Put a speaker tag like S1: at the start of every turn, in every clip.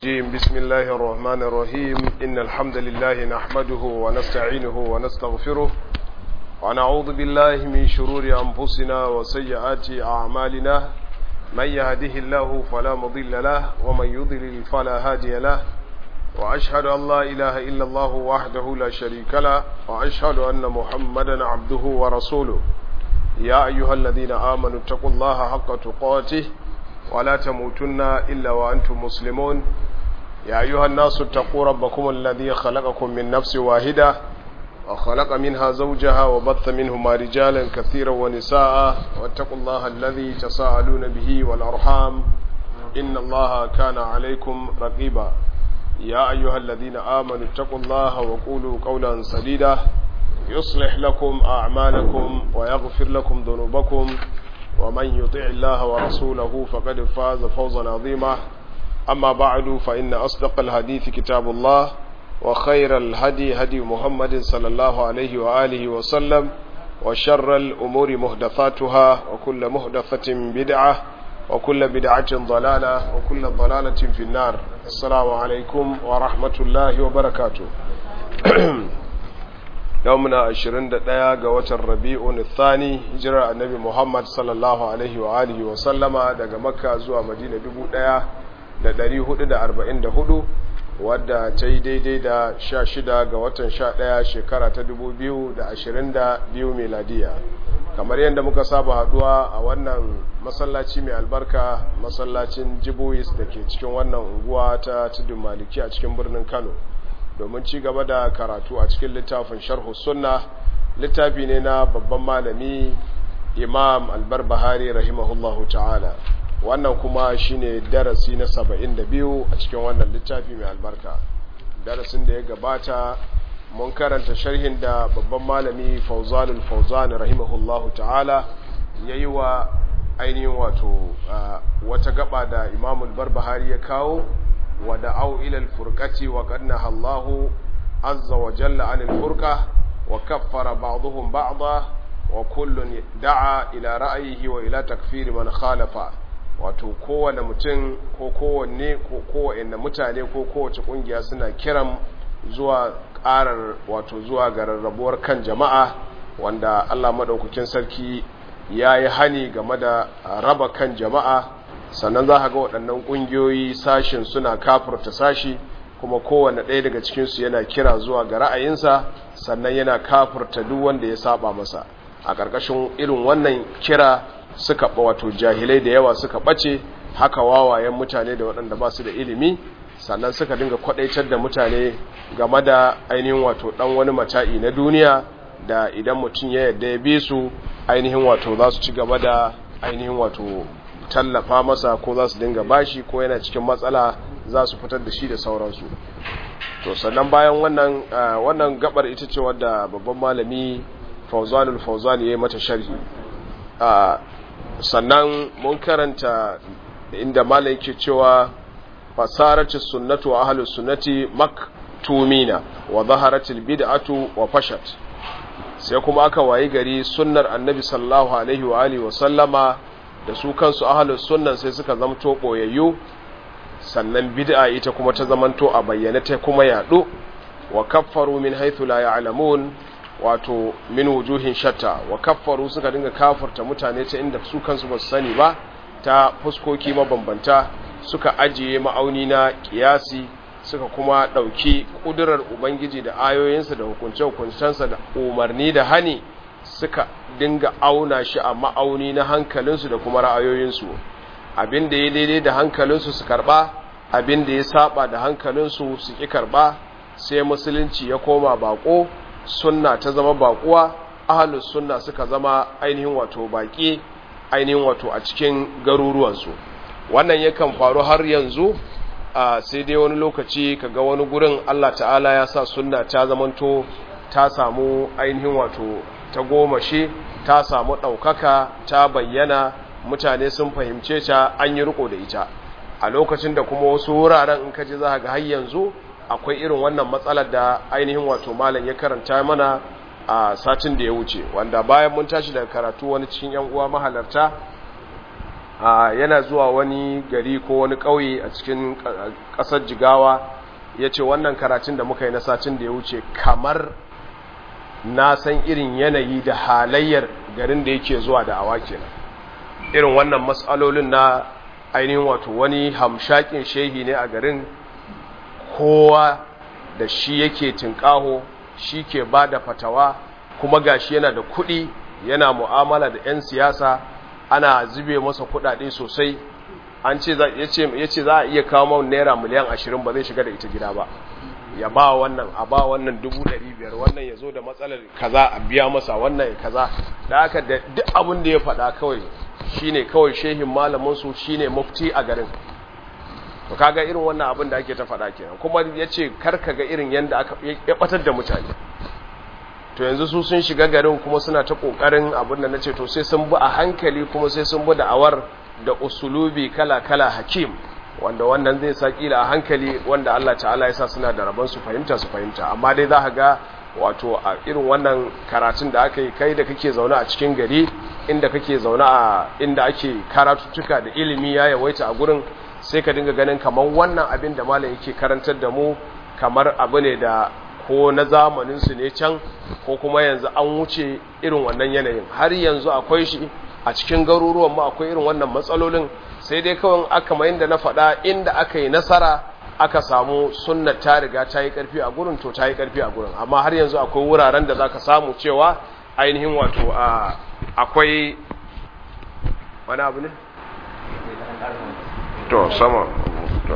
S1: الرجيم بسم الله الرحمن الرحيم إن الحمد لله نحمده ونستعينه ونستغفره ونعوذ بالله من شرور أنفسنا وسيئات أعمالنا من يهده الله فلا مضل له ومن يضلل فلا هادي له وأشهد أن لا إله إلا الله وحده لا شريك له وأشهد أن محمدا عبده ورسوله يا أيها الذين آمنوا اتقوا الله حق تقاته ولا تموتن إلا وأنتم مسلمون يا أيها الناس اتقوا ربكم الذي خلقكم من نفس واحدة وخلق منها زوجها وبث منهما رجالا كثيرا ونساء واتقوا الله الذي تساءلون به والأرحام إن الله كان عليكم رقيبا يا أيها الذين آمنوا اتقوا الله وقولوا قولا سديدا يصلح لكم أعمالكم ويغفر لكم ذنوبكم ومن يطع الله ورسوله فقد فاز فوزا عظيما أما بعد فإن أصدق الحديث كتاب الله وخير الهدي هدي محمد صلى الله عليه وآله وسلم وشر الأمور مهدثاتها وكل مهدثة بدعة وكل بدعة ضلالة وكل ضلالة في النار السلام عليكم ورحمة الله وبركاته يومنا عشرين دقيقة قوة الربيع الثاني هجرة النبي محمد صلى الله عليه وآله وسلم دقى مكة زوى مدينة دبو دقيقة da ɗari hudu da arba'in da hudu wadda ta yi daidai da sha shida ga watan sha ɗaya shekara ta dubu biyu da ashirin da biyu meladiya kamar yadda muka saba haduwa a wannan masallaci mai albarka masallacin jibois da ke cikin wannan unguwa ta tudun maliki a cikin birnin kano domin ci gaba da karatu a cikin littafin sharhu sunna littafi ne na babban malami imam albar bahari rahimahullahu ta'ala wannan kuma shine darasi na saba'in da biyu a cikin wannan littafi mai albarka darasin da ya gabata mun karanta sharhin da babban malami fauzanul fauzan rahimahullahu ta'ala ya yi wa ainihin wato wata gaba da imamul barbahari ya kawo wa da'au ilal furqati wa qadna Allahu azza wa jalla anil furqa wa kaffara ba'dhum ba'dha wa kullun da'a ila ra'yihi wa ila takfiri man khalafa wato kowane mutum ko kowanne ko kowanne mutane ko kowace kungiya suna kiran zuwa karar wato zuwa ga rarrabuwar kan jama'a wanda Allah madaukakin sarki ya yi hani game da raba kan jama'a sannan za ga waɗannan ƙungiyoyi sashin suna kafurta sashi kuma kowane ɗaya daga cikinsu yana kira zuwa ga ra'ayinsa sannan yana kafurta duk wanda ya saba masa a ƙarƙashin irin wannan kira suka wato jahilai da yawa suka ɓace haka wawayen mutane da waɗanda ba su da ilimi sannan suka dinga kwaɗaitar da mutane game da ainihin wato ɗan wani mata'i na duniya da idan mutum ya yadda ya bi su ainihin wato za su ci gaba da ainihin wato tallafa masa ko za su dinga bashi ko yana cikin matsala za su fitar da shi da sauransu to sannan bayan wannan wannan gabar ita ce wadda babban malami fauzanul fauzani ya yi mata sharhi sannan mun karanta inda malam yake cewa fasarati sunnatu wa ahlus sunnati maktumina wa zaharatil bid'atu wa fashat sai kuma aka wayi gari sunnar annabi sallallahu alaihi wa alihi wa sallama da su kansu ahlus sunnan sai suka zamto boyayyu sannan bid'a ita kuma ta zamanto a bayyane ta kuma yadu wa kaffaru min haythu la ya'lamun wato min wujuhin shatta wa kaffaru suka dinga kafurta mutane ta inda su kansu ba su sani ba ta fuskoki mabambanta suka ajiye ma'auni na kiyasi suka kuma ɗauki ƙudurar ubangiji da ayoyinsa da hukunce-hukuncensa da umarni da hani suka dinga auna shi a ma'auni na hankalinsu da kuma ra'ayoyinsu abin da ya daidai da hankalinsu su karɓa abin da ya saba da hankalinsu su ƙi karɓa sai musulunci ya koma baƙo sunna ta zama baƙuwa ahalus sunna suka zama ainihin wato baƙi ainihin wato a cikin garuruwansu wannan yakan faru har yanzu a sai dai wani lokaci kaga wani gurin Allah ta'ala ya sa sunna ta zamanto ta samu ainihin wato ta goma shi ta samu ɗaukaka ta bayyana mutane sun fahimce ta an yi riko da ita a lokacin da kuma wasu wuraren in kaji za ga har yanzu akwai irin wannan matsalar da ainihin wato malam ya karanta mana a satin da ya wuce wanda bayan mun tashi daga karatu wani cikin yan uwa mahalarta yana zuwa wani gari ko wani ƙauye a cikin ƙasar jigawa ya ce wannan karatun da muka yi na satin da ya wuce kamar na san irin yanayi da halayyar garin da yake zuwa da awa kenan irin wannan matsalolin na ainihin wato wani hamshakin shehi ne a garin kowa da shi yake tinkaho shi ke ba da fatawa kuma gashi yana da kuɗi yana mu'amala da 'yan siyasa ana zube masa kuɗaɗe sosai an ce ya ce za a iya kawo mau naira miliyan ashirin ba zai shiga da ita gida ba ya ba wannan a ba wannan dubu ɗari biyar wannan ya zo da matsalar kaza a biya masa wannan ya kaza da aka da duk abin da ya faɗa kawai shine kawai shehin malaminsu shine mufti a garin to kaga irin wannan abin da ake ta faɗa kenan kuma ya ce karka ga irin yadda aka ya ɓatar da mutane to yanzu su sun shiga garin kuma suna ta ƙoƙarin abin da na ce to sai sun bi a hankali kuma sai sun bi da'awar da usulubi kala-kala hakim wanda wannan zai sa kila a hankali wanda Allah ta'ala ya sa suna da rabon su fahimta su fahimta amma dai za ka ga wato a irin wannan karatun da aka yi kai da kake zaune a cikin gari inda kake zaune a inda ake karatuttuka da ilimi ya yawaita a gurin sai ka dinga ganin kamar wannan abin da malam yake karantar da mu kamar abu ne da ko na zamanin su ne can ko kuma yanzu an wuce irin wannan yanayin har yanzu akwai shi a cikin garuruwan mu akwai irin wannan matsalolin sai dai kawai aka mayin da na faɗa inda aka yi nasara aka samu sunna ta riga ta yi ƙarfi a gurin to ta yi ƙarfi a gurin amma har yanzu akwai wuraren da za ka samu cewa ainihin wato akwai wani abu ne? to sama to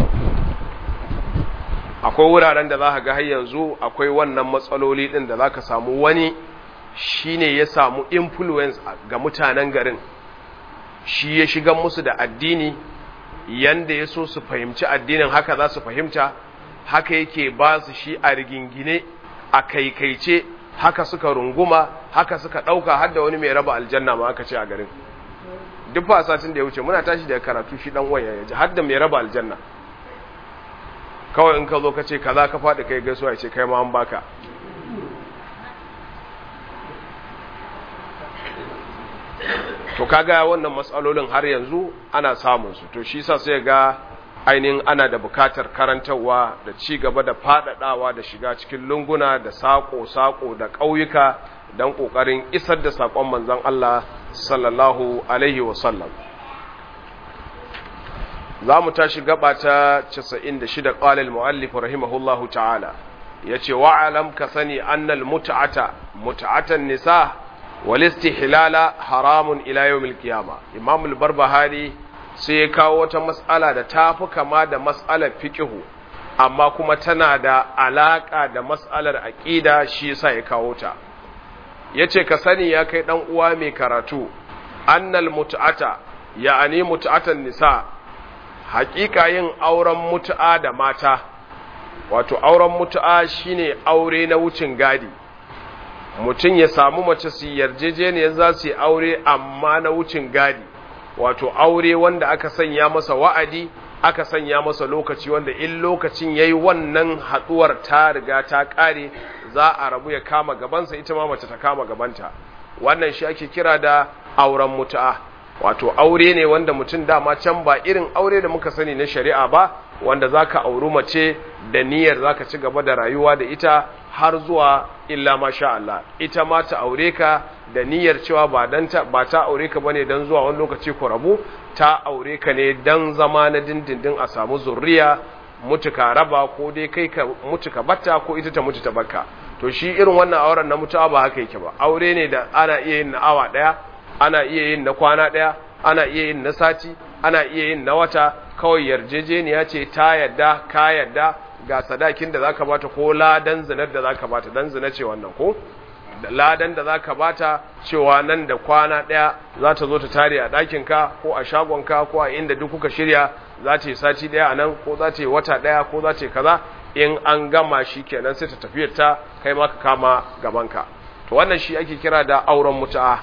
S1: akwai wuraren da za ka ga har yanzu akwai wannan matsaloli ɗin da za ka samu wani shine ya samu influence ga mutanen garin shi ya shiga musu da addini yanda ya so su fahimci addinin haka za su fahimta haka yake ba su shi a rigingine a kaikaice haka suka runguma haka suka ɗauka har da wani mai raba aljanna ma aka ce a garin duk fa satin da ya wuce muna tashi daga karatu shi dan waya ya ji har da mai raba aljanna kawai in ka zo ka ce kaza ka faɗi kai gaisuwa ya ce kai ma an baka to kaga wannan matsalolin har yanzu ana samun su to shi sa sai ga ainihin ana da bukatar karantarwa da ci gaba da fadadawa da shiga cikin lunguna da sako-sako da ƙauyuka don ƙoƙarin isar da saƙon manzon Allah sallallahu alaihi wasallam za mu tashi gaba ta 96 ƙalil mu'allif rahimahullahu ta'ala ya ce wa'alam ka sani annal mut'ata mut'atan nisa walistihlala haramun ila yawmil qiyama imam al-barbahari sai ya kawo wata mas'ala da tafi kama da mas'alar fiqhu amma kuma tana da alaka da mas'alar aqida shi yasa ya kawo ta yace ka sani ya kai dan uwa mai karatu annal mut'ata ya'ani mut'atan nisa haƙiƙa yin auren mutu'a da mata wato auren mutu'a shine aure na wucin gadi mutum ya samu mace su yarjejeniyar za su yi aure amma na wucin gadi wato aure wanda aka sanya masa wa'adi aka sanya masa lokaci wanda in lokacin yayi wannan haduwar ta riga ta kare za a rabu ya kama gabansa ita ma mace ta kama gabanta wannan shi ake kira da auren mutu'a wato aure ne wanda mutum dama can ba irin aure da muka sani na shari'a ba wanda zaka auri mace da niyyar zaka ci gaba da rayuwa da ita har zuwa illa masha Allah ita ma ta aure ka da niyyar cewa ba dan ta ba ta aure ka bane dan zuwa wani lokaci ku rabu ta aure ka ne dan zama na dindindin a samu zurriya mutuka raba ko dai kai ka mutuka batta ko ita ta mutu ta bakka to shi irin wannan auren na mutuwa ba haka yake ba aure ne da ana iya yin na awa daya ana iya yin na kwana daya ana iya yin na sati ana iya yin na wata kawai yarjejeniya ce ta yadda ka yadda ga sadakin da zaka bata ko ladan zinar da zaka bata dan zina ce wannan ko da ladan da zaka bata cewa nan da kwana daya za ta zo ta tare a ɗakin ka ko a shagon ka ko a inda duk kuka shirya za ta yi sati daya a nan ko za ta yi wata daya ko za ta yi kaza in an gama shi kenan sai ta tafiyar ta kai ma ka kama gaban ka to wannan shi ake kira da auren mutu'a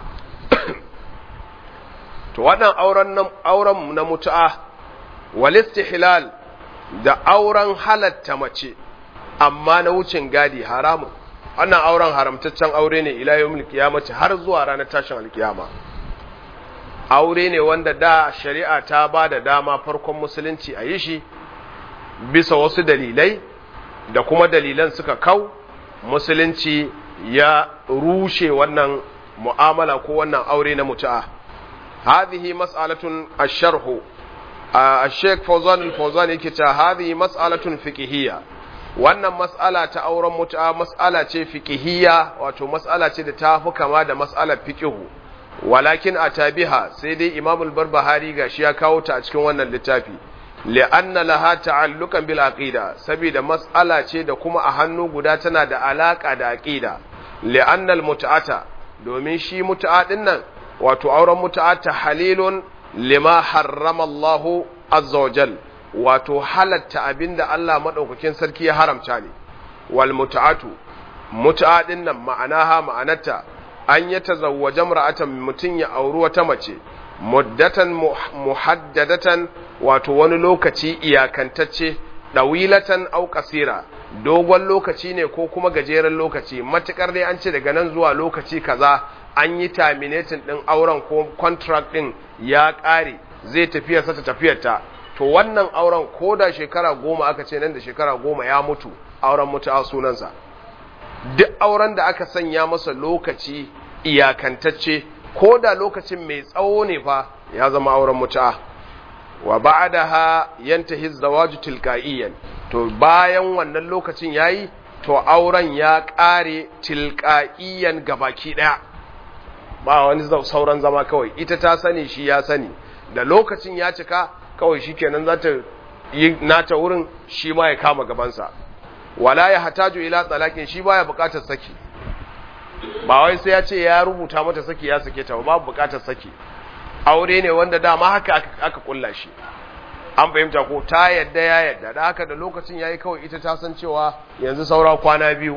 S1: to wannan auren na auren na mutu'a wal istihlal da auren halatta mace amma na wucin gadi haramun wannan auren haramtaccen aure ne ila yawmil qiyamati har zuwa ranar tashin alkiyama aure ne wanda da shari'a ta ba da dama farkon musulunci a yi shi bisa wasu dalilai da kuma dalilan suka kau musulunci ya rushe wannan mu'amala ko wannan aure na mutu'a hadhihi mas'alatun ash-sharh ash-sheikh Fawzan al-Fawzan yake ta hadhihi mas'alatun fiqhiyya wannan mas'ala ta auren mutu'a mas'ala ce fiqhiyya wato mas'ala ce da ta fi kama da mas'alar fiqhu walakin atabiha sai dai Imam al-Barbahari gashi ya kawo ta a cikin wannan littafi li'anna laha ta'alluqan bil aqida saboda mas'ala ce da kuma a hannu guda tana da alaka da aqida li'anna al-mut'ata domin shi mut'a din nan wato auren mut'a ta halilun lima harrama Allah azza wa jal wato halatta abinda Allah madaukakin sarki ya haramta ne wal mut'atu mut'a din nan ma'anaha ma'anarta an ya tazawwaja mar'atan mutun ya auri wata mace muddatan muhaddadatan wato wani lokaci iyakantacce dawilatan au kasira dogon lokaci ne ko kuma gajeren lokaci matukar dai an ce daga nan zuwa lokaci kaza an yi terminating din auren ko contract din ya kare zai tafiya sa ta tafiyar ta to wannan auren ko da shekara goma aka ce nan da shekara goma ya mutu auren mutu a sunansa duk auren da aka sanya masa lokaci iyakantacce ko da lokacin mai tsawo ne fa ya zama auren mutu'a wa ba'daha yantahi zawaju tilqa'iyan to bayan wannan lokacin yayi to auren ya kare tilqa'iyan gabaki daya ba wani sauran zama kawai ita ta sani shi ya sani da lokacin ya cika kawai shikenan za ta yi nata wurin shi ma ya kama gabansa wala ya hataju ila talakin shi baya bukatar saki ba wai sai ya ce ya rubuta mata saki ya sake ta babu bukatar saki aure ne wanda dama haka aka kulla shi an fahimta ko ta yadda ya yadda da haka da lokacin yayi kawai ita ta san cewa yanzu saura kwana biyu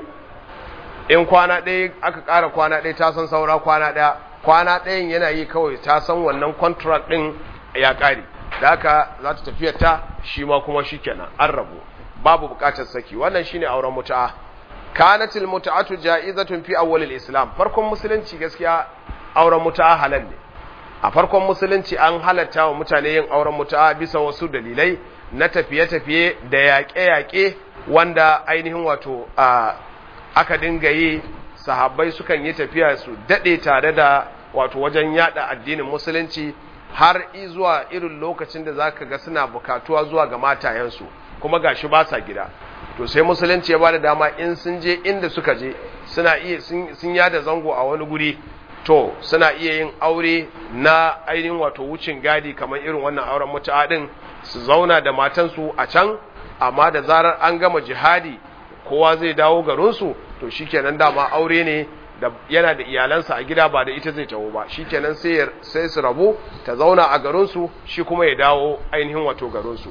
S1: in kwana ɗaya aka ƙara kwana ɗaya ta san saura kwana ɗaya kwana ɗayan yana yi kawai ta san wannan contract ɗin ya ƙare da haka za ta tafiyar ta shi ma kuma shi kenan an rabu babu bukatar saki wannan shine auren mutu'a kanatil mutu'atu ja'izatun fi awwalil islam farkon musulunci gaskiya auren mutu'a halal ne a farkon musulunci an halatta wa mutane yin auren mutu'a bisa wasu dalilai na tafiye-tafiye da yaƙe-yaƙe wanda ainihin wato aka dinga yi sahabbai sukan yi tafiya su daɗe tare da wato wajen yada addinin musulunci har zuwa irin lokacin da zaka ga suna bukatuwa zuwa ga matayensu kuma gashi ba sa gida to sai musulunci ya bada dama in sun je inda suka je suna iya sun yada zango a wani guri to suna iya yin aure na ainihin wato wucin gadi kamar irin wannan auren mutu'a din su zauna da matansu a can amma da zarar an gama jihadi kowa zai dawo garinsu to shikenan dama aure ne da yana da iyalansa a gida ba da ita zai taho ba shikenan sai sai su rabu ta zauna a garinsu shi kuma ya dawo ainihin wato garinsu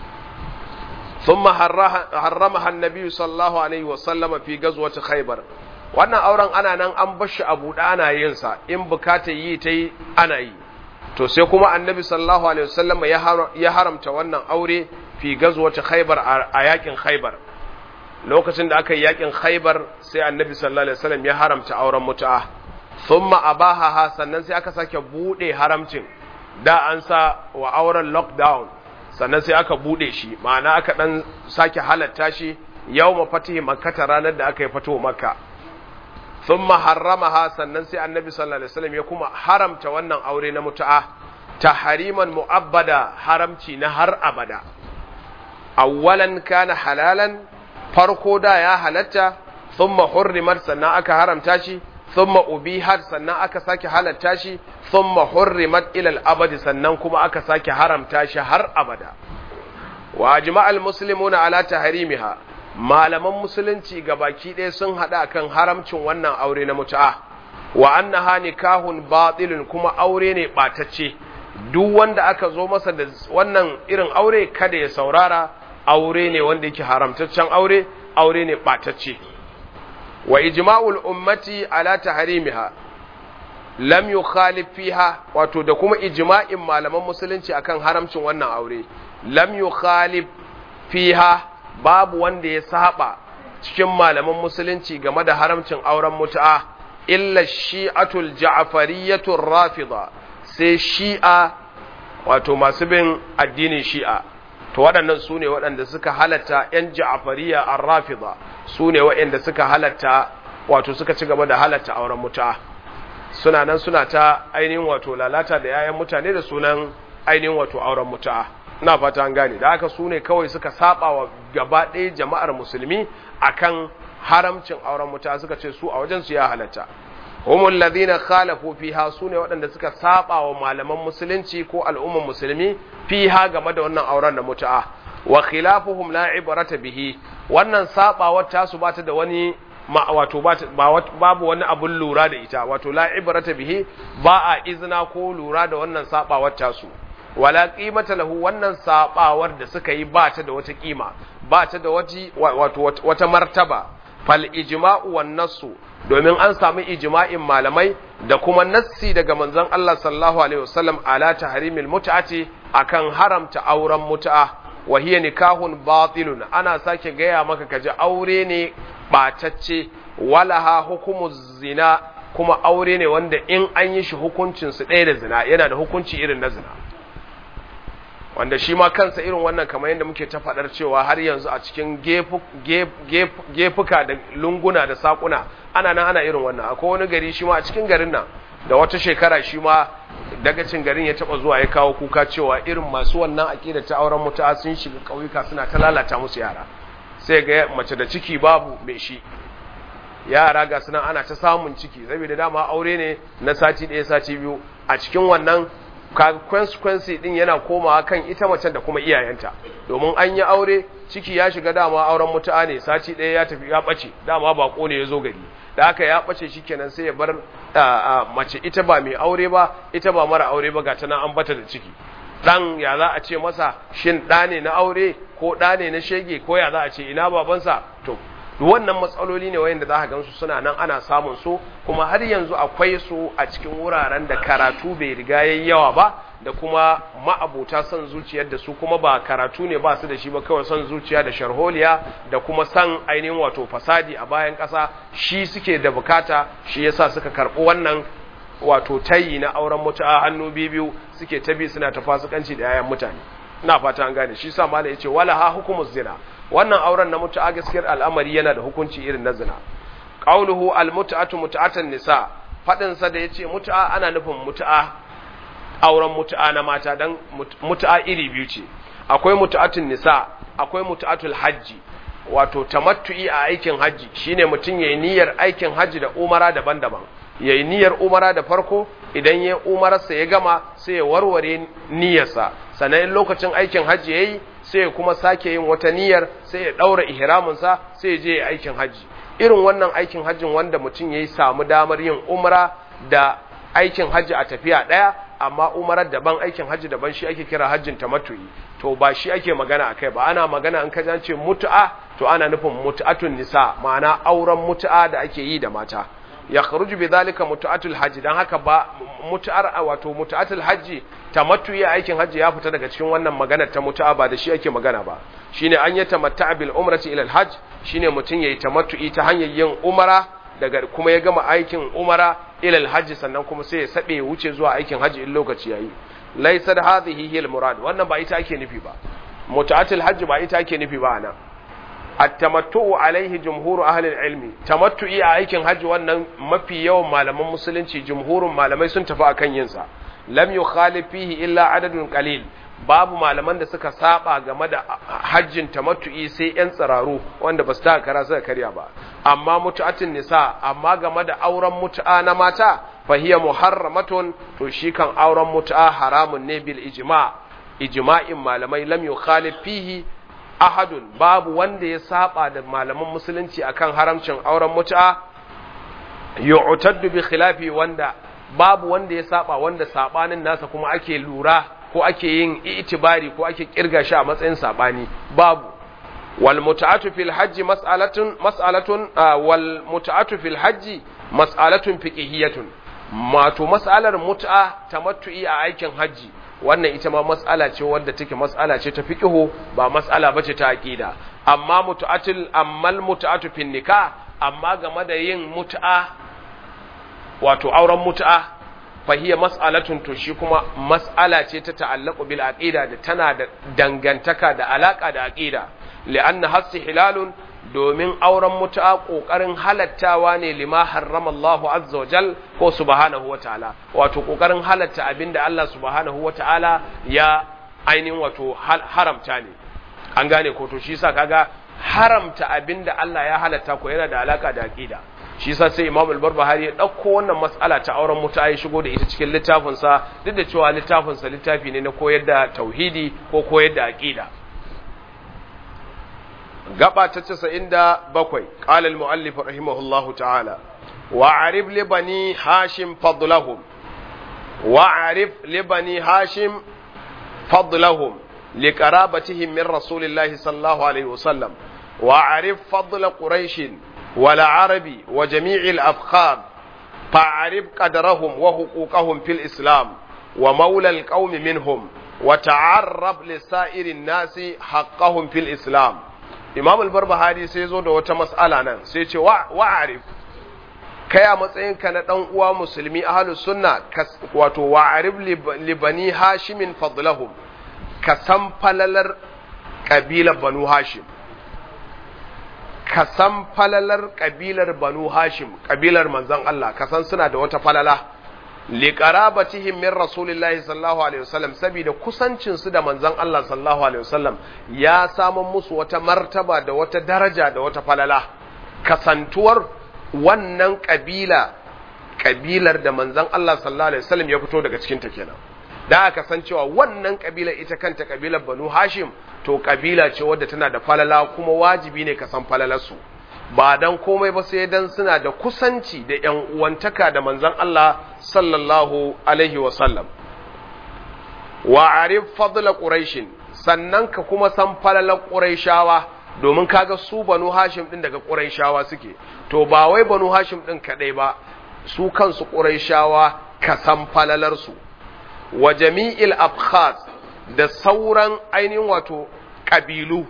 S1: ثم حرمها النبي صلى الله عليه وسلم في غزوة خيبر wannan auren ana nan an bar shi abu da ana yin sa in bukatar yi ta yi ana yi to sai kuma annabi sallallahu alaihi wasallam ya haramta wannan aure fi gazwata khaybar a yakin khaybar lokacin da aka yi yakin khaybar sai annabi sallallahu alaihi wasallam ya haramta auren mutu'a thumma abaha sannan sai aka sake bude haramcin da an sa wa auren lockdown sannan sai aka bude shi ma'ana aka dan sake halatta shi yawma fatihi makkata ranar da aka yi fito makka thumma harramaha sannan sai annabi sallallahu alaihi wasallam ya kuma haramta wannan aure na mutu'a tahriman mu'abbada haramci na har abada awwalan kana halalan farko da ya halatta thumma hurrimat sannan aka haramta shi thumma ubihat sannan aka sake halatta shi thumma hurrimat ila al-abadi sannan kuma aka sake haramta shi har abada wa ajma'al muslimuna ala tahrimiha malaman musulunci gabaki ɗaya sun hada kan haramcin wannan aure na mutu'a wa annaha nikahun batilun kuma aure ne batacce duk wanda aka zo masa da wannan irin aure kada ya saurara aure ne wanda yake haramtaccen aure aure ne batacce wa ijma'ul ummati ala tahrimiha lam yukhalif fiha wato da kuma ijma'in malaman musulunci akan haramcin wannan aure lam yukhalif fiha babu wanda ya saba cikin malaman musulunci game da haramcin auren mutu'a illa shi'atul ja'fariyatur rafida sai shi'a wato masu bin addinin shi'a to waɗannan su ne waɗanda suka halatta ‘yan ja'afariya an rafida su ne waɗanda suka halatta wato suka ci gaba da halatta auren muta suna nan suna ta ainihin wato lalata da ‘ya'yan mutane da sunan ainihin wato auren muta ina fata an gane da haka su ne kawai suka saba wa gaba ɗaya jama'ar musulmi akan haramcin auren muta suka ce su a wajen su ya halatta humul ladina khalafu fiha sune waɗanda suka saba wa malaman musulunci ko al'umman musulmi fiha game da wannan auren da mutu'a wa khilafuhum la ibrata bihi wannan sabawar tasu bata da wani wato babu wani abun lura da ita wato la ibrata bihi ba a izina ko lura da wannan sabawar tasu wala qimata lahu wannan sabawar da suka yi bata da wata kima bata da wato wata martaba fal ijma'u wan nassu domin an samu ijma'in malamai da kuma nassi daga manzon Allah sallallahu alaihi wasallam ala tahrimil mut'ati akan haramta auren mut'a wa hiya nikahun batilun ana sake gaya maka kaji aure ne batacce walaha hukumu zina kuma aure ne wanda in an yi shi hukuncin su ɗaya da zina yana da hukunci irin na zina wanda shi ma kansa irin wannan kamar yadda muke ta faɗar cewa har yanzu a cikin gefuka da lunguna da sakuna ana nan ana irin wannan akwai wani gari shi ma a cikin garin nan da wata shekara shi ma dagacin garin ya taba zuwa ya kawo kuka cewa irin masu wannan aƙida ta auren mutu'a sun shiga ƙauyuka suna ta lalata musu yara sai ga mace da ciki babu mai shi yara ga suna ana ta samun ciki saboda dama aure ne na sati ɗaya sati biyu a cikin wannan consequence din yana komawa kan ita macen da kuma iyayenta domin an yi aure ciki ya shiga dama auren mutu'a ne sati ɗaya ya tafi ya ɓace dama bako ne ya zo gari da haka ya ɓace shi kenan sai ya bar mace ita ba mai aure ba ita ba mara aure ba ga tana an bata da ciki ɗan ya za a ce masa shin ɗa ne na aure ko ɗa ne na shege ko ya za a ce ina babansa to wannan matsaloli ne wayanda za ka gansu suna nan ana samun su kuma har yanzu akwai su a cikin wuraren da karatu bai riga yayi yawa ba da kuma ma'abuta son zuciyar da su kuma ba karatu ne ba su da shi ba kawai son zuciya da sharholiya da kuma san ainihin wato fasadi a bayan ƙasa shi suke da bukata shi yasa suka karɓi wannan wato tayi na auren mutu'a hannu biyu suke ta bi suna ta fasikanci da yayan mutane ina fata an gane shi sa malai yace wala ha hukumus zina wannan auren na mutu'a gaskiyar al'amari yana da hukunci irin na zina qauluhu al mut'atu mut'atan nisa fadin sa da yace mutu'a ana nufin mutu'a auren mutu'a na mata dan mutu'a iri biyu ce akwai mutu'atun nisa akwai mutu'atul hajji wato tamattu'i a aikin hajji shine mutum yayi niyyar aikin hajji da umara daban-daban yayi niyyar umara da farko idan ya umararsa ya gama sai ya warware niyyarsa sannan lokacin aikin hajji yayi sai ya kuma sake yin wata niyyar sai ya daura ihraminsa sai ya je aikin hajji irin wannan aikin hajjin wanda mutum yayi samu damar yin umra da aikin hajji a tafiya daya amma umarar daban aikin hajji daban shi ake kira hajjin tamattu'i to ba shi ake magana akai ba ana magana an kajan ce mutu'a to ana nufin mutu'atun nisa ma'ana auren mutu'a da ake yi da mata ya kharuju bi zalika mutu'atul hajji dan haka ba mutu'ar wato mutu'atul hajji tamattu'i aikin hajji ya fita daga cikin wannan magana ta mutu'a ba da shi ake magana ba shine an yi tamatta'a bil umrati ila al hajj shine mutun yayi tamattu'i ta hanyar yin umara daga kuma ya gama aikin umara ila al hajj sannan kuma sai ya sabe ya wuce zuwa aikin hajji in lokaci yayi laysa hadhihi hiya al murad wannan ba ita ake nufi ba mutu'atul hajji ba ita ake nufi ba ana at-tamattu'u alaihi jumhuru ahli al-ilmi tamattu'i a aikin hajji wannan mafi yawan malaman musulunci jumhurun malamai sun tafi akan yin sa lam yukhalif fihi illa adadun qalil babu malaman da suka saba game da hajjin tamattu'i sai yan tsararu wanda ba su taka kara suka karya ba amma mutu'atin nisa amma game da auren mutu'a na mata fa hiya muharramatun to shi kan auren mutu'a haramun ne bil ijma' ijma'in malamai lam yukhalif fihi ahadun babu wanda ya saba da malaman musulunci akan haramcin auren mutu'a yu'taddu bi khilafi wanda babu wanda ya saba wanda sabanin nasa kuma ake lura ko ake yin itibari ko ake kirga shi a matsayin sabani babu wal mut'atu fil hajji mas'alatun mas'alatun wal mut'atu fil hajji mas'alatun fiqhiyatun mato mas'alar mut'a tamattu'i a aikin hajji wannan ita ma mas'ala ce wadda take mas'ala ce ta fiqhu ba mas'ala bace ta aqida amma mut'atul ammal mut'atu fin nikah amma game da yin mut'a wato auren mut'a fahiya mas'alatun to shi kuma mas'ala ce ta ta'allaqu bil aqida da tana da dangantaka da alaka da aqida li'anna hasi hilalun domin auren mutu'a kokarin halattawa ne lima harrama Allahu azza wa jal ko subhanahu wa ta'ala wato kokarin halatta abinda Allah subhanahu wa ta'ala ya ainihin wato haramta ne an gane ko to shi yasa kaga haramta abinda Allah ya halatta ko yana da alaka da aqida shi yasa sai Imam al-Barbahari ya dauko wannan mas'ala ta auren mutu'a ya shigo da ita cikin littafin sa duk da cewa littafin sa littafi ne na koyar da tauhidi ko koyar da aqida gaba ta 97 qala al-muallif rahimahullahu ta'ala wa'arif li bani hashim fadlahum wa'arif li bani hashim fadlahum لقرابتهم من رسول الله صلى الله عليه وسلم وعرف فضل قريش والعرب وجميع الأفخاذ فاعرف قدرهم وحقوقهم في الإسلام ومولى القوم منهم وتعرف لسائر الناس حقهم في الإسلام إمام البربهاري سيزو دو وتمسألة نان سيتي وعرف kai a matsayinka na ɗan uwa musulmi ahlus sunna wato wa'arif li bani hashimin fadlahum ka san falalar ƙabilar banu hashim ka san falalar ƙabilar banu hashim ƙabilar manzon Allah ka san suna da wata falala liqarabatihim min rasulillahi sallallahu alaihi wasallam saboda kusancin su da manzon Allah sallallahu alaihi wasallam ya samu musu wata martaba da wata daraja da wata falala kasantuwar wannan ƙabila ƙabilar da manzon Allah sallallahu alaihi wasallam ya fito daga cikin ta kenan da aka san cewa wannan kabila ita kanta kabilar banu hashim to kabila ce wadda tana da falala kuma wajibi ne ka san falalarsu ba dan komai ba sai dan suna da kusanci da yan uwantaka da manzon Allah sallallahu alaihi wa sallam wa arif fadla quraish sannan ka kuma san falalar quraishawa domin kaga su banu hashim din daga quraishawa suke to ba wai banu hashim din kadai ba su kansu quraishawa ka san falalarsu wa jami'il abkhaz da sauran ainihin wato ƙabilu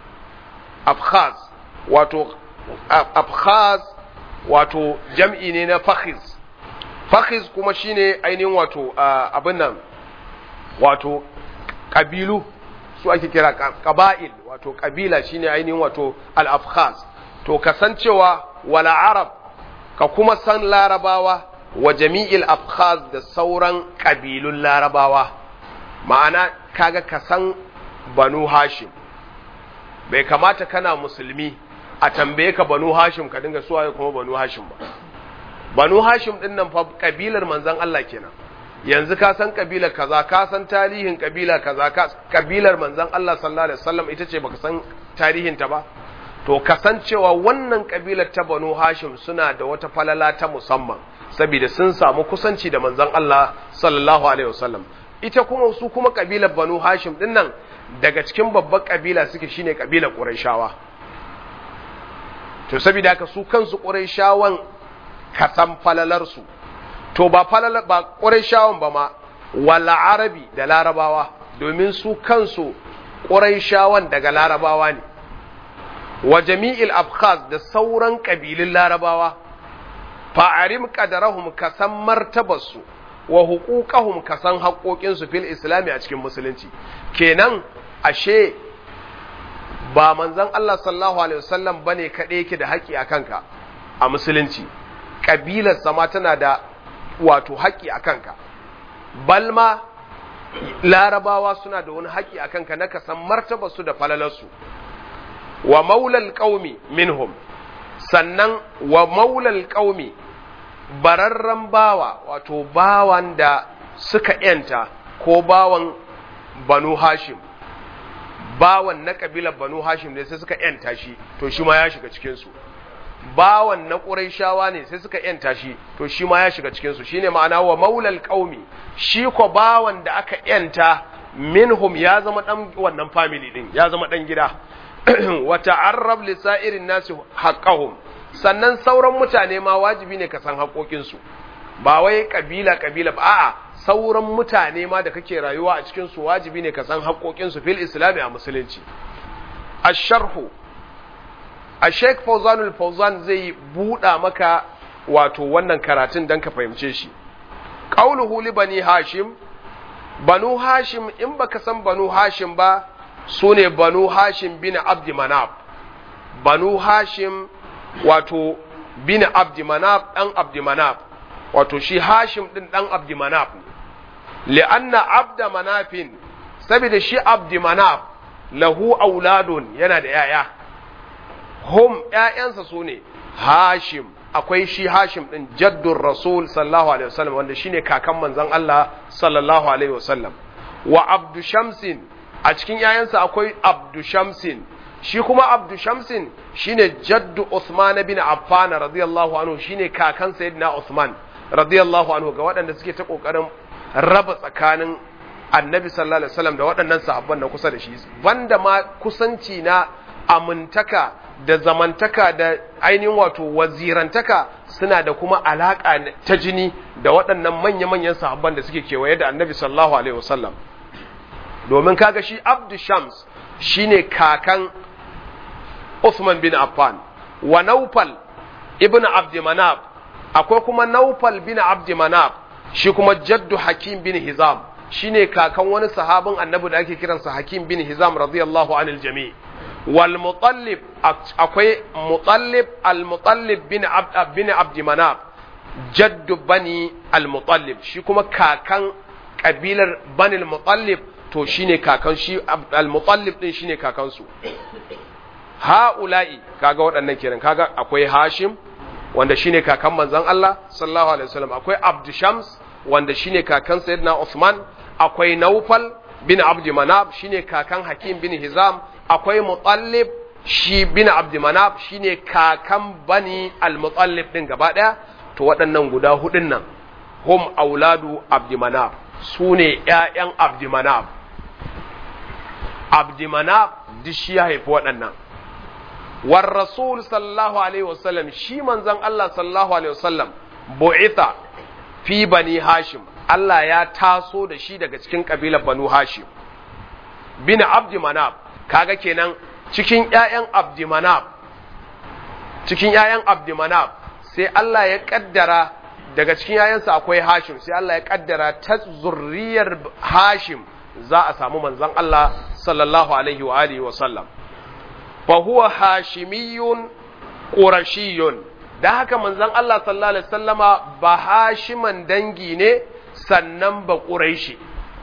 S1: abkhaz wato abkhaz wato jam'i ne na fakhiz fakhiz kuma shine ainihin wato abin nan wato ƙabilu su ake kira ƙaba'il wato ƙabila shine ainihin wato al-abkhaz to kasancewa wala arab ka kuma san larabawa wa jami'il afkhaz da sauran ƙabilun larabawa ma'ana kaga ka san banu hashim bai kamata kana musulmi a tambaye ka banu hashim ka dinga suwaye kuma banu hashim ba banu hashim din nan fa kabilar manzon Allah kenan yanzu ka san kabilar kaza ka san tarihin kabila kaza ka kabilar manzon Allah sallallahu alaihi wasallam ita ce baka san tarihin ta ba to kasancewa wannan kabilar ta banu hashim suna da wata falala ta musamman saboda sun samu kusanci da manzon Allah sallallahu alaihi wasallam ita kuma su kuma kabilar banu hashim din nan daga cikin babbar kabila suke shine kabilar qurayshawa to saboda haka su kansu qurayshawan ka san falalar su to ba falalar ba qurayshawan ba ma wala arabi da larabawa domin su kansu qurayshawan daga larabawa ne wa jami'il abkhaz da sauran kabilun larabawa fa'arim qadarahum ka san martabarsu wa huquqahum ka san haƙoƙinsu fil islami a cikin musulunci kenan ashe ba manzon Allah sallallahu alaihi wasallam bane kaɗai yake da haƙi a kanka a musulunci kabilar sama tana da wato haƙi a kanka balma larabawa suna da wani haƙi a kanka na ka san martabarsu da falalarsu wa maulal qaumi minhum sannan wa maulal qaumi bararren bawa wato bawan da suka yanta ko bawan banu hashim bawan na kabilar banu hashim ne sai suka yanta shi to shi ma ya shiga cikinsu bawan na ƙuraishawa ne sai suka yanta shi to shi ma ya shiga cikinsu shine ma'ana wa maulal qaumi shi ko bawan da aka yanta minhum ya zama dan wannan family din ya zama dan gida wa ta'arrab li sa'irin nasi haqqahum sannan sauran mutane ma wajibi ne ka san haƙoƙinsu ba wai kabila kabila ba a'a sauran mutane ma da kake rayuwa a cikin su wajibi ne ka san haƙoƙinsu fil islami a musulunci asharhu a sheikh fauzanul fauzan zai buɗa maka wato wannan karatun dan ka fahimce shi qauluhu li bani hashim banu hashim in baka san banu hashim ba sune banu hashim bin abdi manaf banu hashim wato bin abdi manaf dan abdi manaf wato shi hashim din dan abdi manaf li'anna abda manafin saboda shi abdi manaf lahu auladun yana da yaya hum ƴaƴansa sune hashim akwai shi hashim din jaddur rasul sallallahu alaihi wasallam wanda shine kakan manzon Allah sallallahu alaihi wasallam wa abdu shamsin a cikin ƴaƴansa akwai abdu shamsin shi kuma abdu shamsin shine jaddu Uthman bin Affan radiyallahu anhu shine kakan sayyidina Uthman radiyallahu anhu ga waɗanda suke ta kokarin raba tsakanin annabi sallallahu alaihi wasallam da waɗannan sahabban na kusa da shi banda ma kusanci na amintaka da zamantaka da ainihin wato wazirantaka suna da kuma alaƙa ta jini da waɗannan manya-manyan sahabban da suke kewaye da annabi sallallahu alaihi wasallam domin kaga shi abdu shams shine kakan Uthman bin Affan wa Naufal ibn Abd Manaf akwai kuma Naufal bin Abd Manaf shi kuma jaddu Hakim bin Hizam shine kakan wani sahabin annabi da ake kiransa Hakim bin Hizam radiyallahu anil jami' wal Mutallib akwai Mutallib al Mutallib bin Abd bin Abd Manaf jaddu bani al Mutallib shi kuma kakan kabilar bani al Mutallib to shine kakan shi al Mutallib din shine kakan su ha'ula'i kaga waɗannan kenan kaga akwai Hashim wanda shine kakan manzon Allah sallallahu alaihi wasallam akwai Abd Shams wanda shine kakan Sayyidina Uthman akwai Naufal bin Abd Manaf shine kakan Hakim bin Hizam akwai Mutallib shi bin Abd Manaf shine kakan Bani al-Mutallib din gaba daya to waɗannan guda hudun nan hum auladu Abd Manaf sune ƴaƴan Abd Manaf Abd Manaf duk shi ya haifi waɗannan war rasul sallallahu alaihi wasallam shi manzon Allah sallallahu alaihi wasallam bu'itha fi bani hashim Allah ya taso da shi daga cikin kabilar banu hashim bin abdi manab kaga kenan cikin ƴaƴan abdi manab cikin ƴaƴan abdi manab sai Allah ya kaddara daga cikin ƴaƴansa akwai hashim sai Allah ya kaddara ta zurriyar hashim za a samu manzon Allah sallallahu alaihi wa alihi wa sallam fahuwa hashimiyun ƙurashiyun da haka manzon Allah sallallahu Alaihi sallama ba hashiman dangi ne sannan ba ƙuraishi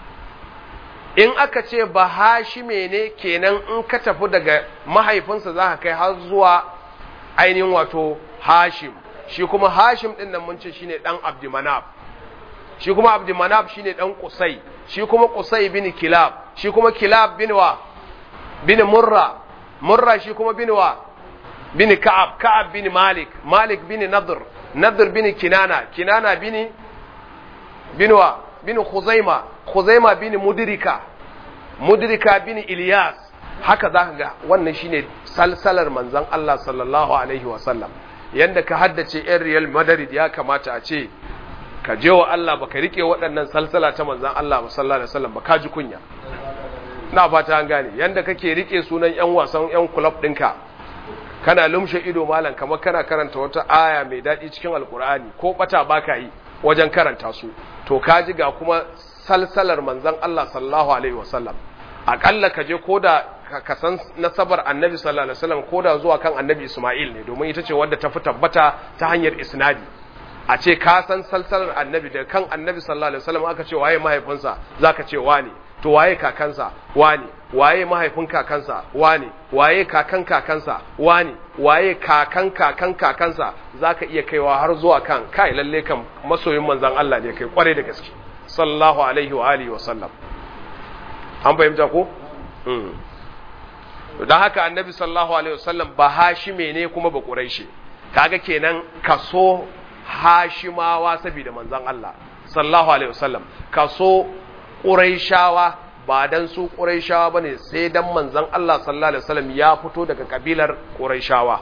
S1: in aka ce ba hashime ne kenan in ka tafi daga mahaifinsa za ka kai har zuwa ainihin wato hashim shi kuma hashim ɗin nan mun ce shine ɗan abdimanaf shi kuma abdimanaf shine ɗan kusai shi kuma kusai bin kilab shi kuma kilab bin wa bin murra murra shi kuma bin wa bin ka'ab ka'ab bin malik malik bin nadr nadr bin kinana kinana bin bin wa bin khuzaima khuzaima bin mudrika mudrika bin ilyas haka zaka ga wannan shine salsalar manzon Allah sallallahu alaihi wa sallam yanda ka haddace yan real madrid ya kamata a ce ka je wa Allah baka rike waɗannan salsala ta manzon Allah sallallahu alaihi wasallam ba ka ji kunya na fata an gane yanda kake rike sunan yan wasan yan club ɗinka kana lumshe ido malam kamar kana karanta wata aya mai daɗi cikin alkur'ani ko bata baka yi wajen karanta su to ka ji ga kuma salsalar manzon Allah sallallahu alaihi wasallam akalla ka je koda ka san nasabar annabi sallallahu alaihi wasallam koda zuwa kan annabi Isma'il ne domin ita ce wadda ta fi tabbata ta hanyar isnadi a ce ka san salsalar annabi da kan annabi sallallahu alaihi wasallam aka ce waye mahaifinsa zaka ce wane to waye kakansa wane waye mahaifin kakansa wane waye kakan kakansa wane waye kakan kakan kakansa zaka iya kaiwa har zuwa kan kai lalle kan masoyin manzon Allah ne kai kware da gaske sallallahu alaihi wa alihi wa sallam an fahimta ko mm dan haka annabi sallallahu alaihi wasallam ba hashime ne kuma ba quraishi kaga kenan kaso hashimawa saboda manzon Allah sallallahu alaihi wasallam kaso quraishawa ba dan su quraishawa bane sai dan manzon Allah sallallahu alaihi wasallam ya fito daga kabilar quraishawa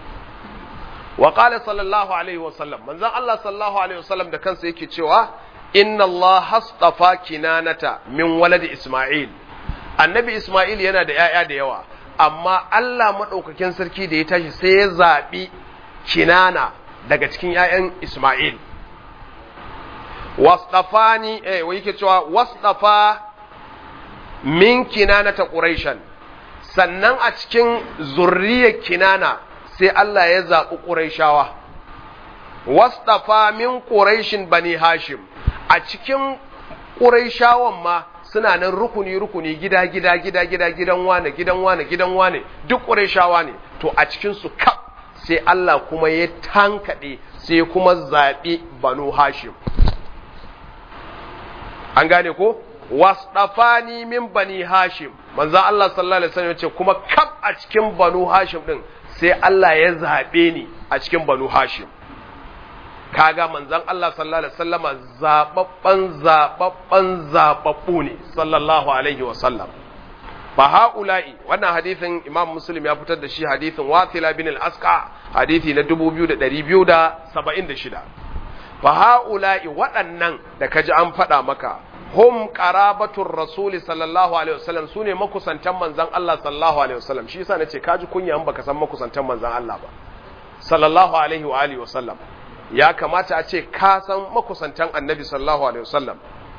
S1: wa qala sallallahu alaihi wasallam manzon Allah sallallahu alaihi wasallam da kansa yake cewa inna Allah hastafa kinanata min waladi Isma'il annabi Isma'il yana da ‘ya'ya da yawa amma Allah maɗaukakin sarki da ya tashi sai ya zaɓi kinana daga cikin ‘ya'yan Isma'il wasdafani eh wai yake cewa wasdafa min kinanata quraishan sannan a cikin zurriyar kinana sai Allah ya zaɓi quraishawa wasdafa min quraishin bani hashim a cikin quraishawan ma suna nan rukuni rukuni gida gida gida gida gidan wane gidan wane gidan wane duk quraishawa ne to a cikin su kaf sai Allah kuma ya tankade sai kuma zaɓi banu hashim an gane ko wasdafani min bani hashim manzo Allah sallallahu alaihi wasallam ce kuma kaf a cikin banu hashim din sai Allah ya zabe ni a cikin banu hashim kaga manzon Allah sallallahu alaihi wasallama zababban zababban zababbu ne sallallahu alaihi wasallam fa haula'i wannan hadisin Imam Muslim ya fitar da shi hadisin Wathila bin al-Asqa hadisi na 2276 fa haula'i waɗannan da kaji an faɗa maka hum qarabatur rasuli sallallahu alaihi wasallam sune makusantan manzon Allah sallallahu alaihi wasallam shi yasa nace kaji kunya in baka san makusantan manzon Allah ba sallallahu alaihi wa alihi wasallam ya kamata a ce ka san makusantan annabi sallallahu alaihi wasallam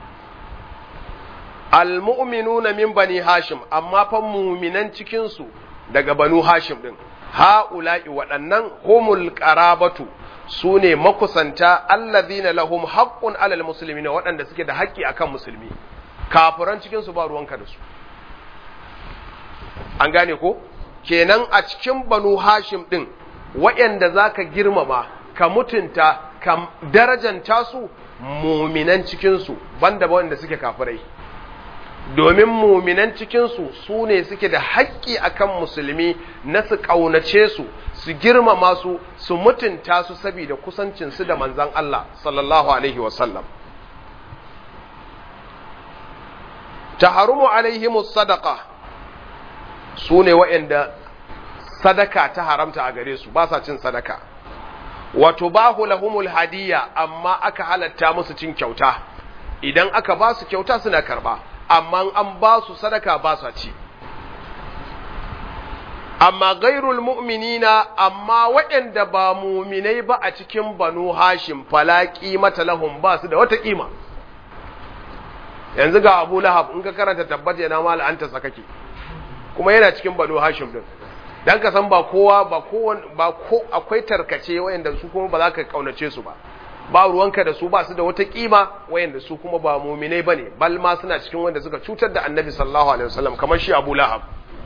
S1: almu'minuna min bani hashim amma fa mu'minan cikin su daga banu hashim din ha'ula'i waɗannan humul qarabatu su ne makusanta allazina lahum haqqun alal muslimina waɗanda suke da haƙƙi akan musulmi kafiran cikin su ba ruwanka da su an gane ko kenan a cikin banu hashim din waɗanda zaka girmama ka mutunta ka darajanta su muminan cikin su banda wanda suke kafirai domin muminan cikinsu su ne suke da haƙƙi akan musulmi na su ƙaunace su su girmama su su mutunta su saboda kusancinsu da manzan Allah sallallahu alaihi wasallam taharumu alaihimus sadaka su ne waɗanda sadaka ta haramta a gare su ba sa cin sadaka wato bahu lahumul hadiyya amma aka halatta musu cin kyauta idan aka ba su kyauta suna karba amma an ba su sadaka ba su ci amma gairul mu'minina amma waɗanda ba muminai ba a cikin banu hashim fala qimata lahum ba su da wata kima yanzu ga Abu Lahab in ka karanta tabbata yana ma la'anta sakake kuma yana cikin banu hashim din dan ka san ba kowa ba kowa ba ko akwai tarkace wayanda su kuma ba za ka kaunace su ba ba ruwanka da su ba su da wata kima wayanda su kuma ba muminai bane bal ma suna cikin wanda suka cutar da Annabi sallallahu alaihi wasallam kamar shi Abu Lahab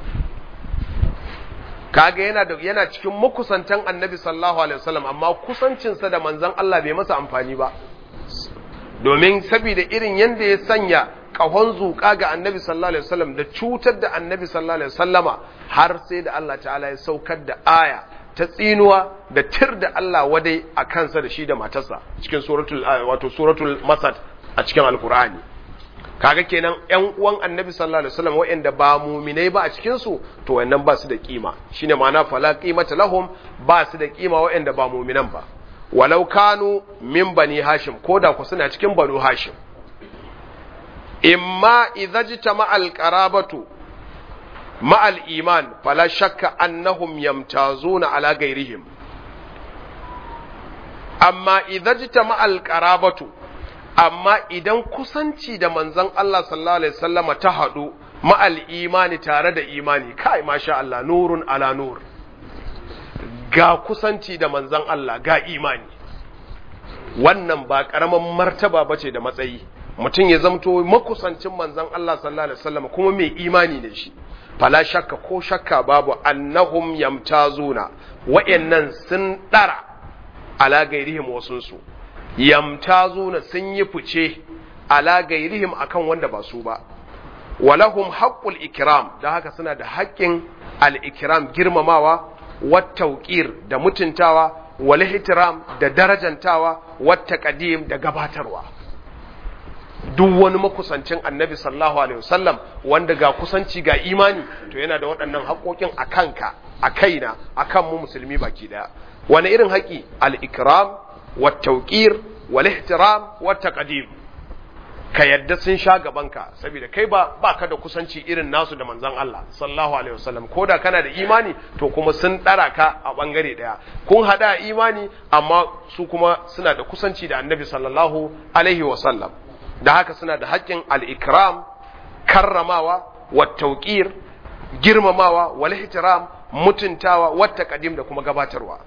S1: kaga yana da yana cikin makusantan Annabi sallallahu alaihi wasallam amma kusancinsa da manzon Allah bai masa amfani ba domin saboda irin yanda ya sanya kahon zuka ga Annabi sallallahu alaihi wasallam da cutar da Annabi sallallahu alaihi wasallama har sai da Allah ta'ala ya saukar da aya ta tsinuwa da tir da Allah wadai a kansa da shi da matarsa cikin suratul wato suratul masad a cikin alkur'ani kaga kenan ƴan uwan annabi sallallahu alaihi wasallam waɗanda ba muminai ba a cikin su to wannan ba su da kima shine ma'ana fala qimata lahum ba su da kima waɗanda ba muminan ba walau kanu min bani hashim koda ku suna cikin banu hashim imma idza jitama alqarabatu ma'al iman fala shakka annahum yamtazuna ala gairihim amma idan jita ma'al qarabatu amma idan kusanci da manzon Allah sallallahu alaihi wasallama ta hadu ma'al imani tare da imani kai masha Allah nurun ala nur ga kusanci da manzon Allah ga imani wannan ba karaman martaba bace da matsayi mutum ya zamto makusancin manzon Allah sallallahu alaihi wasallama kuma mai imani ne shi fala shakka ko shakka babu annahum yamtazuna wa'annan sun dara ala gairihim wasunsu yamtazuna sun yi fice ala gairihim akan wanda ba su ba walahum haqqul ikram da haka suna da haƙƙin al-ikram girmamawa wat tawqir da mutuntawa wal ihtiram da darajantawa wat taqdim da gabatarwa duk wani makusancin annabi sallallahu alaihi wasallam wanda ga kusanci ga imani to yana da waɗannan haƙoƙin a kanka a kaina a kan mu musulmi baki ɗaya wani irin haƙi al-ikram wa tawqir wal ihtiram wa taqdim ka yadda sun sha gabanka saboda kai ba baka da kusanci irin nasu da manzon Allah sallallahu alaihi wasallam ko da kana da imani to kuma sun dara ka a bangare daya kun hada imani amma su kuma suna da kusanci da annabi sallallahu alaihi wasallam da haka suna da haƙƙin al-ikram karramawa wa tawqir girmamawa wal ihtiram mutuntawa wa taqdim da kuma gabatarwa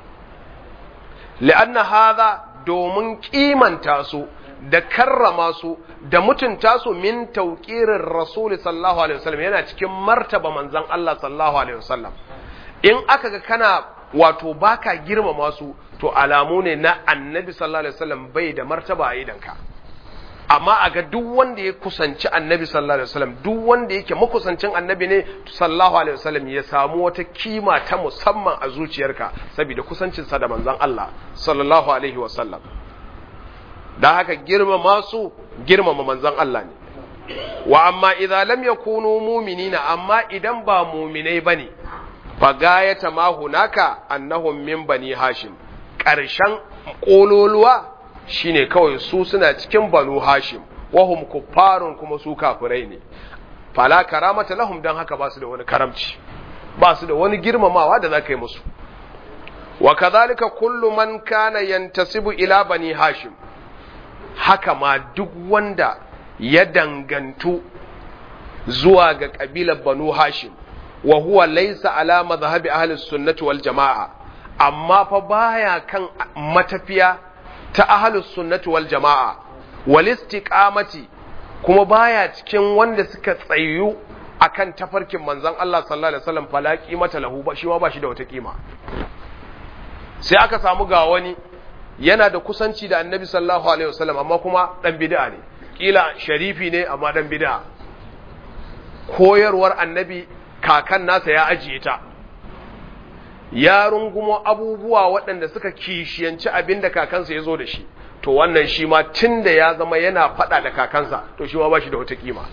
S1: li'anna hadha domin kimanta su da karrama su da mutunta su min tauƙirin rasuli sallallahu alaihi wasallam yana cikin martaba manzan Allah sallallahu alaihi wasallam in aka ga kana wato baka girmama su to alamu ne na annabi sallallahu alaihi wasallam bai da martaba a idanka amma a ga duk wanda ya kusanci annabi sallallahu alaihi wasallam duk wanda yake makusancin annabi ne sallallahu alaihi wasallam ya samu wata kima ta musamman a zuciyarka saboda kusancinsa da manzan Allah sallallahu alaihi wasallam da haka girmama su girmama manzon Allah ne wa amma idza lam yakunu mu'minina amma idan ba mu'minai bane fa gayata ma hunaka annahum min bani hashim karshen kololuwa shine kawai su suna cikin banu hashim wahum kuffarun kuma su kafirai ne fala karamata lahum dan haka ba su da wani karamci ba su da wani girmamawa da zaka yi musu wa kadhalika kullu man kana yantasibu ila bani hashim haka ma duk wanda ya dangantu zuwa ga ƙabilar banu hashim wa huwa laisa ala mazhabi ahli sunnati wal jama'a amma fa baya kan matafiya ta ahli sunnati wal jama'a wal istiqamati kuma baya cikin wanda suka tsayu akan tafarkin manzon Allah sallallahu alaihi wasallam fala qimata lahu ba shi ma ba shi da wata kima sai aka samu ga wani yana da kusanci da annabi sallallahu alaihi wasallam amma kuma dan bid'a ne kila sharifi ne amma dan bid'a koyarwar annabi kakan nasa ya ajiye ta ya rungumo abubuwa waɗanda suka kishiyanci abin da kakansa ya zo da shi to wannan shi ma tun da ya zama yana faɗa da kakansa to shi ma ba shi da wata kima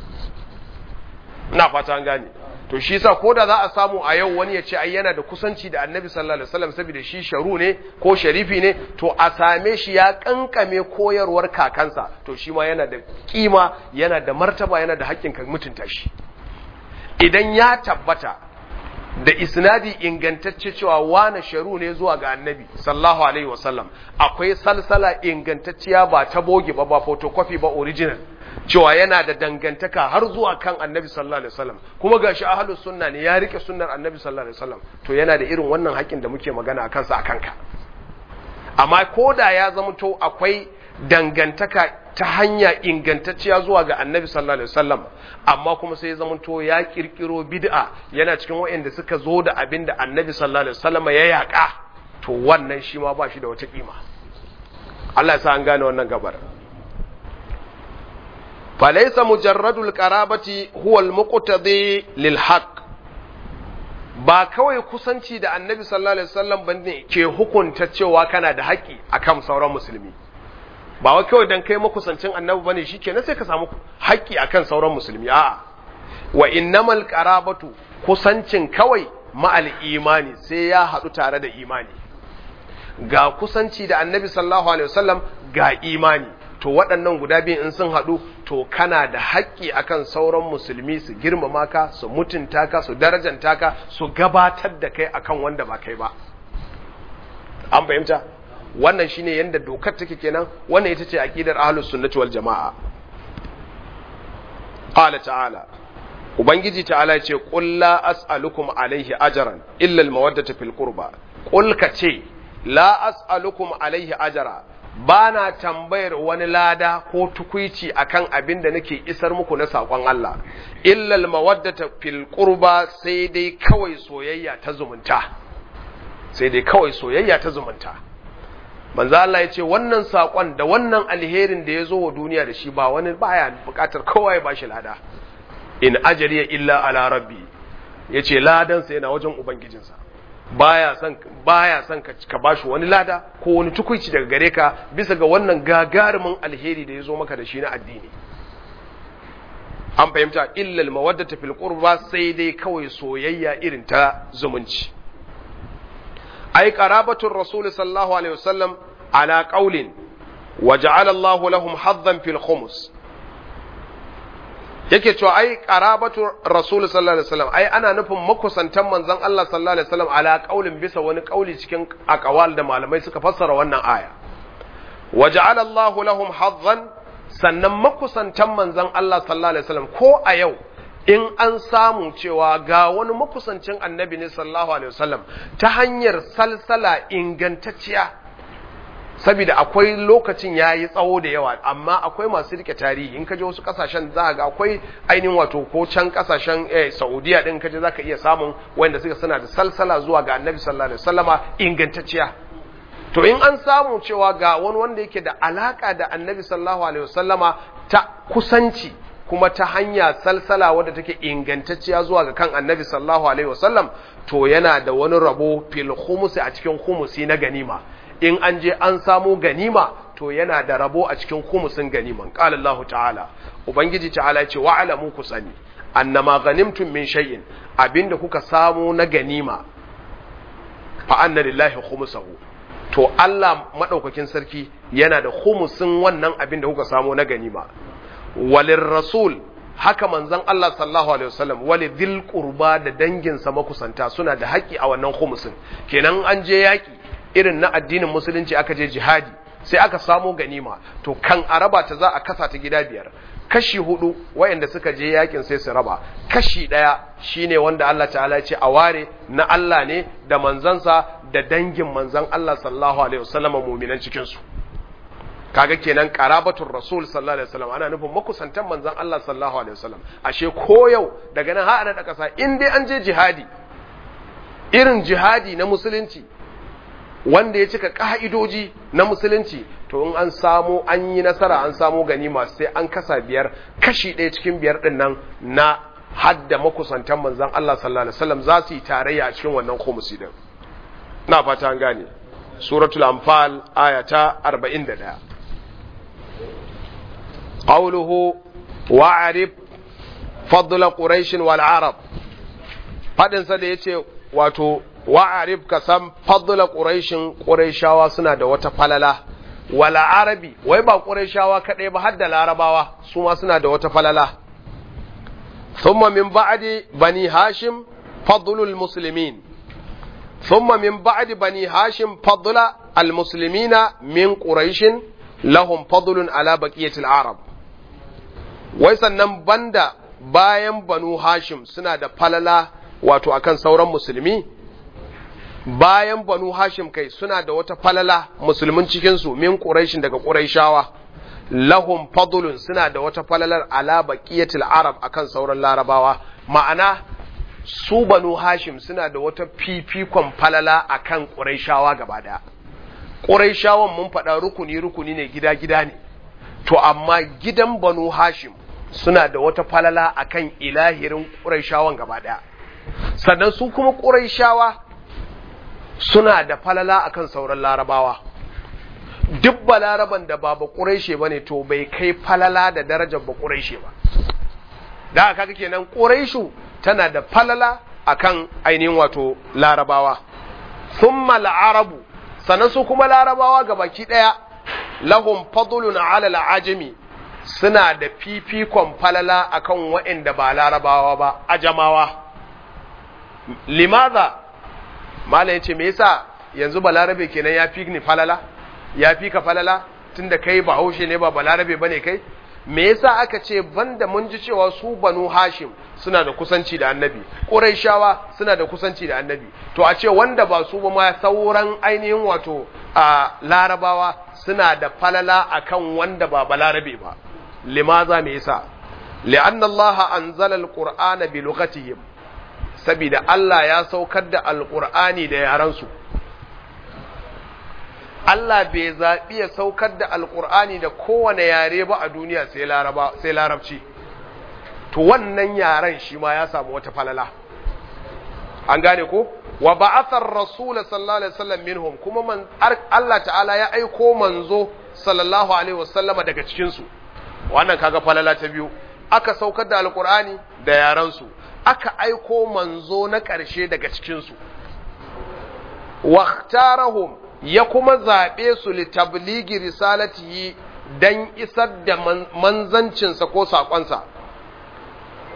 S1: ina fata an gane to shi yasa ko da za a samu a yau wani ya ce ai yana da kusanci da annabi sallallahu alaihi wasallam saboda shi sharu ne ko sharifi ne to a same shi ya kankame koyarwar kakansa to shi ma yana da kima yana da martaba yana da haƙƙin ka mutunta shi idan ya tabbata da isnadi ingantacce cewa wane sharu ne zuwa ga annabi sallallahu alaihi wasallam akwai salsala ingantacciya ba ta boge ba ba photocopy ba original cewa yana da dangantaka har zuwa kan annabi sallallahu alaihi wasallam kuma gashi ahlus sunna ne ya rike sunnar annabi sallallahu alaihi wasallam to yana da irin wannan haƙin da muke magana akan sa akan ka amma koda ya zama to akwai dangantaka ta hanya ingantacciya zuwa ga annabi sallallahu alaihi wasallam amma kuma sai ya zama to ya kirkiro bid'a yana cikin waɗanda suka zo da abin da annabi sallallahu alaihi wasallam ya yaka to wannan shi ma ba shi da wata kima Allah ya sa an gane wannan gabar فليس مجرد القرابة هو المقتضي للحق ba kawai kusanci da annabi sallallahu alaihi wasallam bane ke hukunta cewa kana da haƙi akan sauran musulmi ba wai kawai dan kai makusancin annabi bane shikenan sai ka samu haƙi akan sauran musulmi a'a wa innamal qarabatu kusancin kawai ma'al imani sai ya haɗu tare da imani ga kusanci da annabi sallallahu alaihi wasallam ga imani to waɗannan guda biyu in sun haɗu to kana da haƙƙi akan sauran musulmi su girmama ka su mutunta ka su darajanta ka su gabatar da kai akan wanda ba kai ba an fahimta wannan shine yanda dokar take kenan wannan ita ce aqidar ahlus sunnati wal jamaa qala ta'ala ubangiji ta'ala ya ce qul la as'alukum alaihi ajran illa al mawaddata fil qurba qul ka ce la as'alukum alaihi ajra ba na tambayar wani lada ko tukuici akan abin da nake isar muku na saƙon Allah illal mawaddata fil qurba sai dai kawai soyayya ta zumunta sai dai kawai soyayya ta zumunta manzo Allah ya ce wannan saƙon da wannan alherin da ya zo wa duniya da shi ba wani baya buƙatar kowa ya bashi lada in ajriya illa ala rabbi yace ladan sa yana wajen ubangijinsa baya son baya son ka, ka bashi wani lada ko wani tukuici daga gare ka bisa ga wannan gagarumin alheri da ya zo maka da shi na addini an fahimta illal mawaddata fil qurba sai dai kawai soyayya irin ta zumunci ai qarabatur rasul sallallahu alaihi wasallam ala qaulin wa ja'ala Allahu lahum haddan fil khums yake cewa ai qarabatu rasul sallallahu alaihi wasallam ai ana nufin makusantan manzon Allah sallallahu alaihi wasallam ala qaulin bisa wani kauli cikin aqwal da malamai suka fassara wannan aya waja'ala Allah lahum hazzan sannan makusantan manzon Allah sallallahu alaihi wasallam ko a yau in an samu cewa ga wani makusancin annabi ne sallallahu alaihi wasallam ta hanyar salsala ingantacciya saboda akwai lokacin ya yi tsawo da yawa amma akwai masu rike tarihi in kaje wasu kasashen za ga akwai ainihin wato ko can kasashen eh, saudiya din kaje za ka iya samun wanda suka suna da salsala zuwa ga annabi sallallahu alaihi wasallama ingantacciya to in an samu cewa ga wani wanda yake da alaka da annabi sallallahu alaihi wasallama ta kusanci kuma ta hanya salsala wadda take ingantacciya zuwa ga kan annabi sallallahu alaihi wasallam to yana da wani rabo fil khumusi a cikin khumusi na ganima in an je an samu ganima to yana da rabo a cikin khumusin ganiman qala Allah ta'ala ubangiji ta'ala ce wa alamu ku sani annama ghanimtum min shay'in abinda kuka samu na ganima fa anna lillahi khumusahu to Allah madaukakin sarki yana da khumusin wannan abinda kuka samu na ganima walin rasul haka manzon Allah sallallahu alaihi wasallam wali dhil qurba da danginsa makusanta suna da haƙi a wannan khumusin kenan an je yaki irin na addinin musulunci aka je jihadi sai aka samo ganima to kan araba ta za a kasa ta gida biyar kashi hudu wayanda suka je yakin sai su raba kashi daya shine wanda Allah ta'ala ya ce a ware na Allah ne da manzansa da dangin manzan Allah sallallahu alaihi wasallam mu'minan cikin su kaga kenan qarabatul rasul sallallahu alaihi wasallam ana nufin makusantan manzon Allah sallallahu alaihi wasallam ashe ko yau daga nan har ana da kasa in dai an je jihadi irin jihadi na musulunci wanda ya cika ka'idoji na musulunci to in an samu an yi nasara an samu ganima sai an kasa biyar kashi ɗaya cikin biyar ɗin nan na hadda makusantan manzon Allah sallallahu alaihi wasallam za su yi tarayya a cikin wannan khumusi din na fata an gane suratul anfal ayata 41 قوله وعرف فضل قريش والعرب fadin sa da yace wato wa'arif ka san fadla quraishin quraishawa suna da wata falala wala arabi wai ba quraishawa kadai ba har da larabawa su ma suna da wata falala thumma min ba'di bani hashim fadlul muslimin thumma min ba'di bani hashim fadla al muslimina min quraishin lahum fadlun ala baqiyatil arab wai sannan banda bayan banu hashim suna da falala wato akan sauran musulmi bayan banu hashim kai suna da wata falala musulmin cikinsu min ƙuraishin daga ƙuraishawa lahum fadlun suna da wata falalar ala baqiyatil arab akan sauran larabawa ma'ana su banu hashim suna da wata fifikon falala akan ƙuraishawa gaba daya ƙuraishawan mun faɗa rukuni rukuni ne gida gida ne to amma gidan banu hashim suna da wata falala akan ilahirin ƙuraishawan gaba ɗaya sannan su kuma ƙuraishawa suna da falala akan sauran larabawa duk ba laraban da ba ba ƙuraishe ba ne to bai kai falala da darajar ba ƙuraishe ba da aka kaga kenan ƙuraishu tana da falala akan ainihin wato larabawa thumma arabu sannan su kuma larabawa gabaki ɗaya lahum fadlun ala al'ajami suna da fifikon falala akan waɗanda ba larabawa ba ajamawa limaza malam yace me yasa yanzu balarabe kenan ya fi ni falala ya fi ka falala tunda kai ba haushe ne ba balarabe bane kai me yasa aka ce banda mun ji cewa su banu hashim suna da kusanci da annabi quraishawa suna da kusanci da annabi to a ce wanda ba su ba ma sauran ainihin wato a larabawa suna da falala akan wanda ba balarabe ba limaza me yasa li'anna Allah anzala alqur'ana bi lughatihim saboda Allah ya saukar da alqur'ani da yaran su Allah bai zaɓi ya saukar da alƙur'ani da kowane yare ba a duniya sai larabci to wannan yaren shi ma ya samu wata falala an gane ko wa ba'athar rasul sallallahu alaihi wasallam minhum kuma man Allah ta'ala ya aiko manzo sallallahu alaihi wasallama daga cikin su wannan kaga falala ta biyu aka saukar da alƙur'ani da yaran su aka aiko manzo na ƙarshe daga cikin su waqtarahum ya kuma zaɓe su litabligi risalatihi dan isar da manzancinsa ko saƙonsa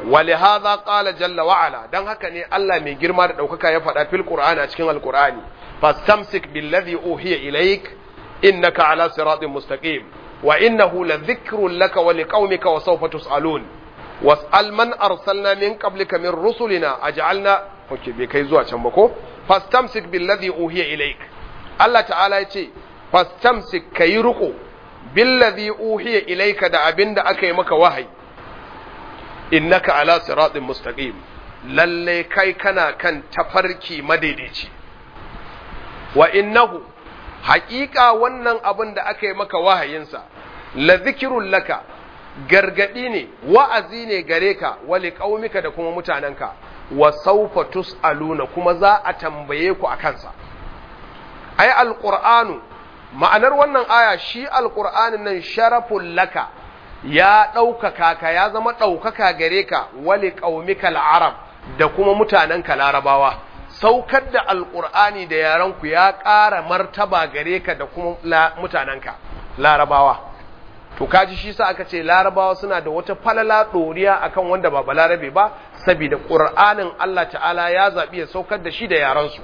S1: ولهذا قال جل وعلا dan haka ne Allah mai girma da daukaka ya faɗa fil Qur'ani a cikin Al-Qur'ani fastamsik billadhi uhiya ilaik innaka ala siratin mustaqim wa innahu ladhikrun laka wa liqaumika wa sawfa tusalun was'al man arsalna min qablika min rusulina aj'alna okay bai kai zuwa can ba ko fastamsik billadhi uhiya ilaik Allah ta'ala ya ce fastamsik kayi ruko billadhi uhiya ilaika da abinda aka yi maka wahayi innaka ala siratin mustaqim lalle kai kana kan tafarki madaidaici wa innahu haƙiƙa wannan abin da aka yi maka wahayinsa la zikirun laka gargadi ne wa'azi ne gare ka wali qaumika da kuma mutanenka wa sawfa tusaluna kuma za a tambaye ku a kansa ai alqur'anu ma'anar wannan aya shi alqur'anin nan sharafun laka ya ɗaukaka ka ya zama ɗaukaka gare ka wali qaumika arab da kuma mutanenka larabawa saukar da alƙur'ani da yarenku ya ƙara martaba gare ka da kuma mutanenka larabawa to kaji shi sa aka ce larabawa suna da wata falala ɗoriya akan wanda ba balarabe ba saboda ƙur'anin Allah ta'ala ya zaɓi ya saukar da shi da yarensu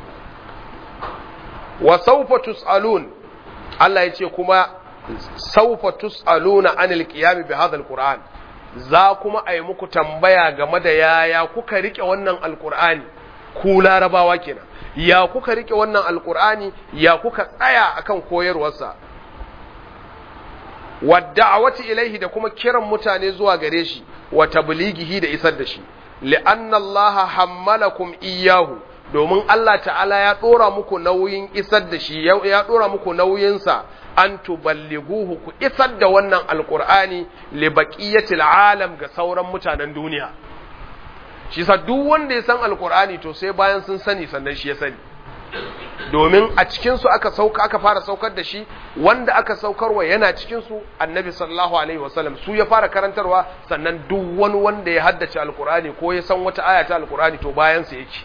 S1: wa saufa tus'alun Allah ya ce kuma saufa tus'aluna anil qiyam bi hadha alquran za kuma a yi muku tambaya game da yaya kuka rike wannan alqur'ani ku larabawa kenan ya kuka rike wannan alqur'ani ya kuka tsaya akan koyarwarsa wadda'awati ilaihi da kuma kiran mutane zuwa gare shi wa tablighihi da isar da shi li'anna Allah hammalakum iyyahu domin Allah ta'ala ya dora muku nauyin isar da shi ya dora muku nauyinsa an tuballighuhu ku isar da wannan alqur'ani li baqiyatil alam ga sauran mutanen duniya shi sa duk wanda ya san alqur'ani to sai bayan sun sani sannan shi ya sani domin a cikinsu aka sauka aka fara saukar da shi wanda aka saukarwa yana cikinsu annabi sallallahu alaihi wasallam su ya fara karantarwa sannan duk wani wanda ya haddace alkur'ani ko ya san wata aya ta alkur'ani to bayan sa yake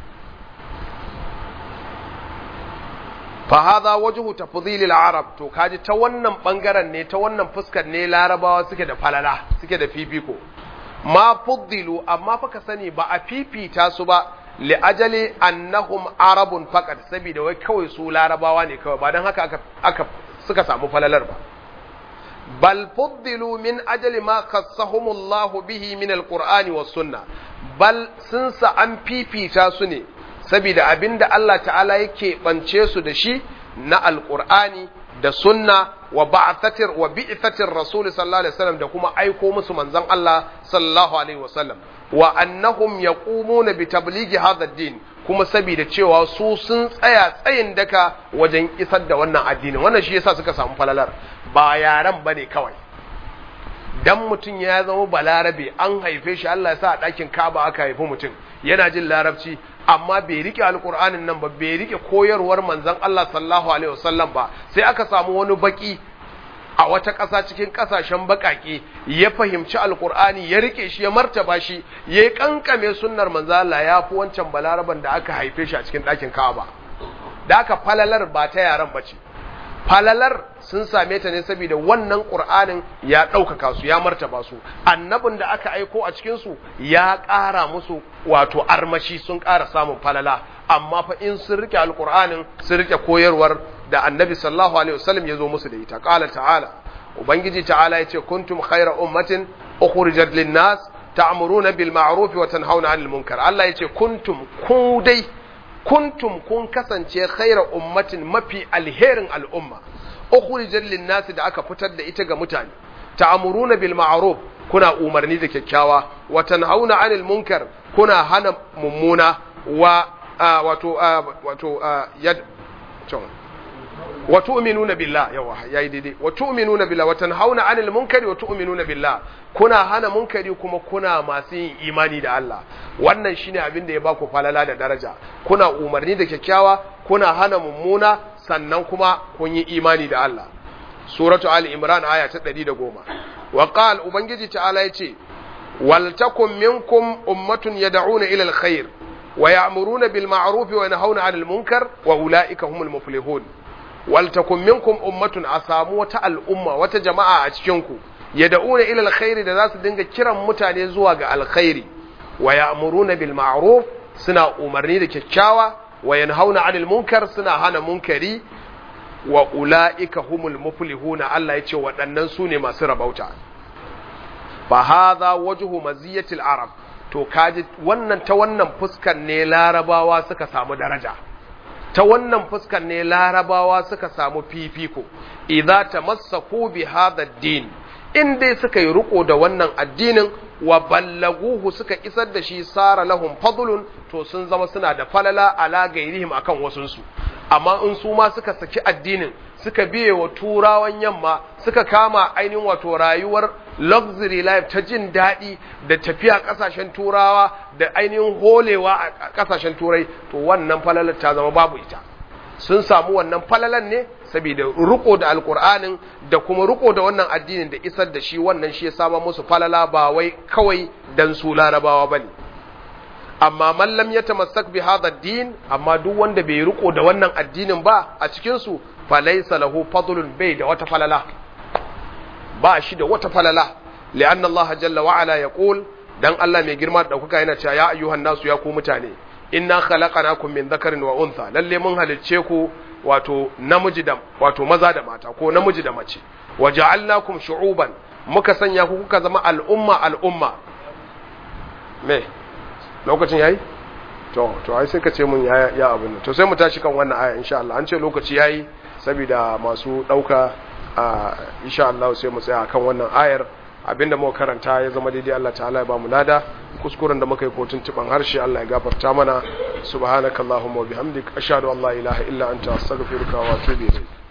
S1: fa hadha wajhu tafdhil al-arab to kaji ta wannan bangaren ne ta wannan fuskar ne larabawa suke da falala suke da fifiko ma fuddilu amma fa ka sani ba a fifita su ba li'ajali annahum arabun faqat saboda wai kawai su larabawa ne kawai ba dan haka aka, aka suka samu falalar ba bal fuddilu min ajali ma khassahumullahu bihi min alqur'ani was sunna bal sun sa an fifita su ne saboda abinda Allah ta'ala yake bance su da shi na alqur'ani da sunna wa ba'athatir wa bi'thatir rasul sallallahu alaihi wasallam da kuma aiko musu manzon Allah sallallahu alaihi wasallam wa annahum yaqumuna bi tablighi hadha ad-din kuma saboda cewa su sun tsaya tsayin daka wajen isar da wannan addinin wannan shi yasa suka samu falalar ba yaran bane kawai dan mutum ya zama balarabe an haife shi Allah ya sa a ɗakin Ka'aba aka haifi mutum yana jin larabci amma bai rike alkur'anin nan ba bai rike koyarwar manzon Allah sallallahu alaihi wasallam ba sai aka samu wani baki a wata ƙasa cikin ƙasashen baƙaƙe ya fahimci alkur'ani ya rike shi ya martaba shi ya yi ƙanƙame sunnar manzo Allah ya fi wancan balaraban da aka haife shi a cikin ɗakin Ka'aba da aka falalar ba ta yaran ba ce falalar sun same ta ne saboda wannan ƙur'anin ya ɗaukaka su ya martaba su annabin da aka aiko a cikin su ya ƙara musu wato armashi sun ƙara samun falala amma fa in sun rike alƙur'anin sun rike koyarwar da annabi sallallahu alaihi wasallam ya zo musu da ita qala ta'ala ubangiji ta'ala yace kuntum khayra ummatin ukhrijat lin-nas ta'muruna bil ma'ruf wa tanhauna 'anil munkar Allah yace kuntum ku dai kuntum kun kasance khayra ummatin mafi alherin al'umma ukhrijat lin-nas da aka fitar da ita ga mutane ta'muruna bil ma'ruf kuna umarni da kyakkyawa wa tanhauna 'anil munkar kuna hana mummuna wa wato wato yad wa tu'minuna billah yawa yayi daidai wa tu'minuna billah wa tanhauna 'anil munkari wa tu'minuna billah kuna hana munkari kuma kuna masu yin imani da Allah wannan shine abin da ya baku falala da daraja kuna umarni da kyakkyawa kuna hana mummuna sannan kuma kun yi imani da Allah suratu ali imran aya ta 110 wa qal ubangiji ta'ala yace wal takum minkum ummatun yad'una ila alkhair wa ya'muruna bil ma'ruf wa yanhauna 'anil munkar wa ulaika humul muflihun waltakun minkum ummatun a samu wata al'umma wata jama'a a cikinku yad'una ila alkhairi da za su dinga kiran mutane zuwa ga alkhairi wa ya'muruna bil ma'ruf suna umarni da kyakkyawa wa yanhauna 'anil munkar suna hana munkari wa ula'ika humul muflihuna Allah yace waɗannan su ne masu rabauta fa hadha wajhu maziyatil arab to kaji wannan ta wannan fuskan ne larabawa suka samu daraja ta wannan fuskan ne larabawa suka samu fifiko idza tamassaku bi hadha din in dai suka yi riko da wannan addinin wa ballaguhu suka isar da shi sara lahum fadlun to sun zama suna da falala ala gairihim akan wasunsu amma in su ma suka saki addinin suka biye wa turawan yamma suka kama ainihin wato rayuwar luxury life ta jin daɗi da tafiya ƙasashen turawa da ainihin holewa a ƙasashen turai to wannan falalar ta zama babu ita sun samu wannan falalan ne saboda riko da alkur'anin da kuma riko da wannan addinin da isar da shi wannan shi ya sama musu falala ba wai kawai dan su larabawa bane amma man lam yatamassak bi hadha din amma duk wanda bai riko da wannan addinin ba a cikin su falaysa lahu fadlun bai da wata falala ba shi da wata falala li'anna Allah jalla wa ala yaqul dan Allah mai girma da dauka yana cewa ya ayyuhan nasu ya ku mutane inna khalaqnakum min dhakarin wa untha lalle mun halicce ku wato namiji da wato maza da mata ko namiji da mace wa ja'alnakum shu'uban muka sanya ku kuka zama al'umma al'umma me lokacin yayi to to ai sai ka ce mun ya ya abin to sai mu tashi kan wannan aya insha Allah an ce lokaci yayi saboda masu dauka insha Allah sai mu tsaya kan wannan ayar abinda muka karanta ya zama daidai Allah ta'ala ya ba mu lada kuskuren da muka yi kotun tuban harshe Allah ya gafarta mana subhanakallahumma wa bihamdik ashhadu an la ilaha illa anta astaghfiruka wa atubu ilayk